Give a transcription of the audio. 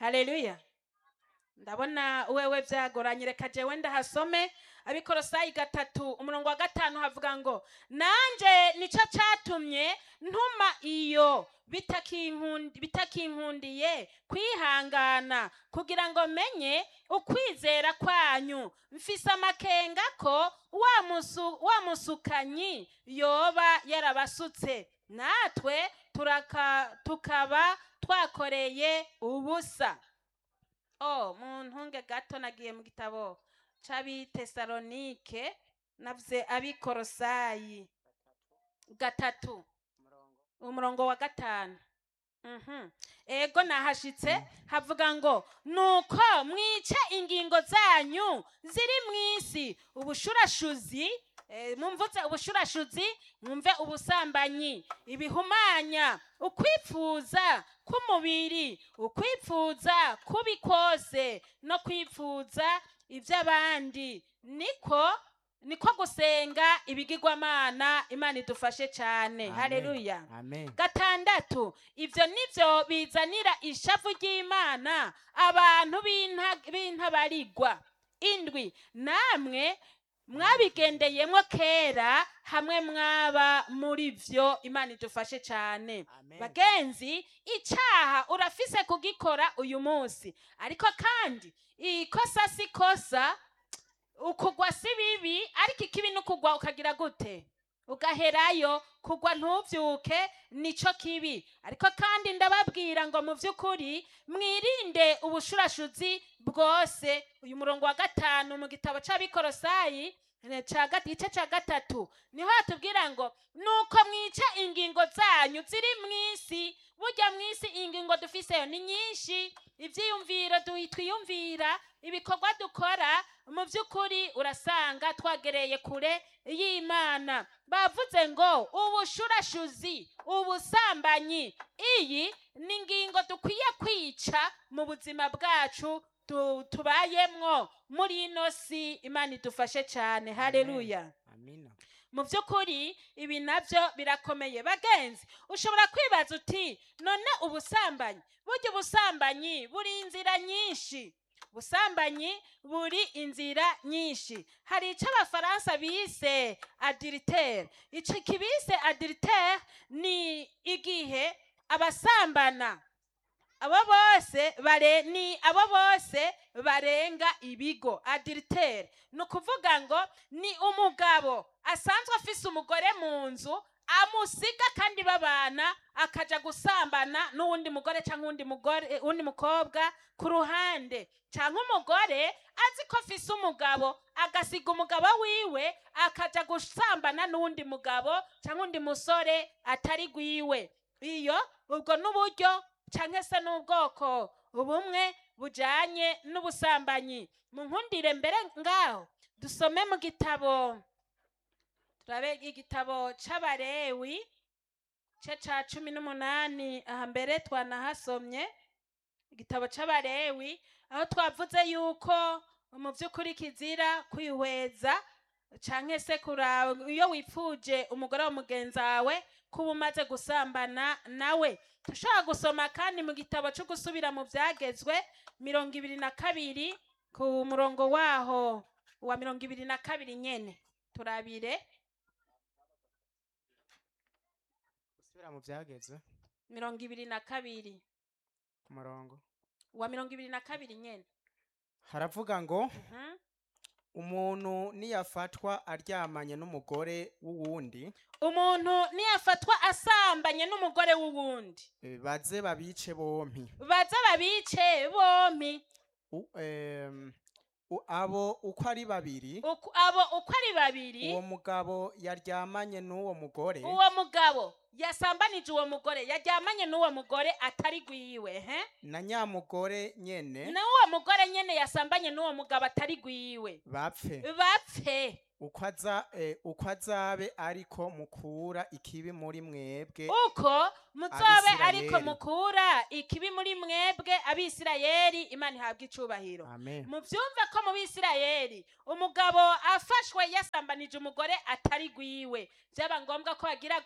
haleluya ndabona wewe byagoranye reka jewe ndahasome abikorosayi gatatu umurongo wa gatanu havuga ngo nanje nico catumye ntuma iyo bitakinkundi- bitakinkundiye kwihangana kugira ngo menye ukwizera kwanyu mfise amakenga ko wa musu- wa musukanyi yoba yarabasutse natwe turaka, tukaba twakoreye ubusa oh mu ntunge gato nagiye mu gitabo c'abitesalonike navuze abikorosayi gatatu umurongo wa gatanu Mhm. ego nahashitse havuga ngo nuko mwice ingingo zanyu ziri mw'isi ubushurashuzi eh, mumvuze ubushurashuzi mwumve ubusambanyi ibihumanya ukwipfuza k'umubiri ukwipfuza kubi kose no kwipfuza iby'abandi niko niko gusenga ibigirwamana imana idufashe cyane Amen. haleluya amen gatandatu ibyo nibyo bizanira ishavu ry'imana abantu b'inta- b'intabarigwa indwi namwe mwabigendeyemo kera hamwe mwaba muri byo imana idufashe cyane Amen. bagenzi icyaha urafise kugikora uyu munsi ariko kandi ikosa si kosa ukugwa si bibi ariko ikibi ni ukugwa ukagira gute ugaherayo kugwa ntubyuke nico kibi ariko kandi ndababwira ngo mu by'ukuri mwirinde ubushurashuzi bwose uyu murongo wa gatanu mu gitabo c'abikorosayi eh, ca gat- igice ca gatatu niho hatubwira ngo nuko mwica ingingo zanyu ziri mw'isi burya mw'isi ingingo dufiseyo ni nyinshi ivyiyumviro du- twiyumvira ibikorwa dukora mu by'ukuri urasanga twagereye kure y'imana bavuze ngo ubushurashuzi ubusambanyi iyi ni ingingo dukwiye kwica mu buzima bwacu tu- tubayemwo muri ino si imana idufashe cyane haleluya amina mu by'ukuri ibi nabyo birakomeye bagenzi ushobora kwibaza uti none ubusambanyi burya ubusambanyi buri inzira nyinshi ubusambanyi buri inzira nyinshi hari icyo abafaransa bise adiritere icyo kibise adiritere ni igihe abasambana abo bose bare ni abo bose barenga ibigo adiritere ni ukuvuga ngo ni umugabo asanzwe afise umugore mu nzu amusiga kandi babana akaja gusambana n'uwundi mugore cyangwa uwundi mugore uwundi mukobwa ku ruhande cyangwa umugore azi ko afise umugabo agasiga umugabo wiwe akaja gusambana n'uwundi mugabo cyangwa undi musore atari gwiwe iyo ubwo n'uburyo cyangwa se n'ubwoko bumwe bujanye n'ubusambanyi mu nkundire mbere ngaho dusome mu gitabo turabe igitabo c'abarewi ce ca cumi n'umunani aha mbere twanahasomye igitabo c'abarewi aho twavuze yuko mu by'ukuri kizira kwihweza canke se kuraba iyo wipfuje umugore wa mugenzi wawe kuba umaze gusambana nawe dushobora gusoma kandi mu gitabo cyo gusubira mu byagezwe mirongo ibiri na kabiri ku murongo waho wa mirongo ibiri na kabiri nyene turabire gusubira mu byagezwe mirongo ibiri na kabiri ku murongo wa mirongo ibiri na kabiri nyene haravuga ngo Mhm. umuntu niyafatwa aryamanye n'umugore w'uwundi umuntu niyafatwa asambanye n'umugore w'uwundi eh, baze babice bompi baza babice bompi U- em, u- abo uko ari babiri Uku- abo uko ari babiri uwo mugabo yaryamanye n'uwo mugore uwo mugabo yasambanije uwo mugore yaryamanye n'uwo mugore atari gwiwe he na nyamugore nyene n'uwo mugore nyene yasambanye n'uwo mugabo atari gwiwe bapfe bapfe uko aza eh, uko azabe ariko mukura ikibi muri mwebwe uko muzobe Abisirayeli. ariko mukura ikibi muri mwebwe abisirayeli imana ihabwa icubahiro amen muvyumve ko mu bisirayeli umugabo afashwe yasambanije umugore atari gwiwe byaba ngombwa ko agira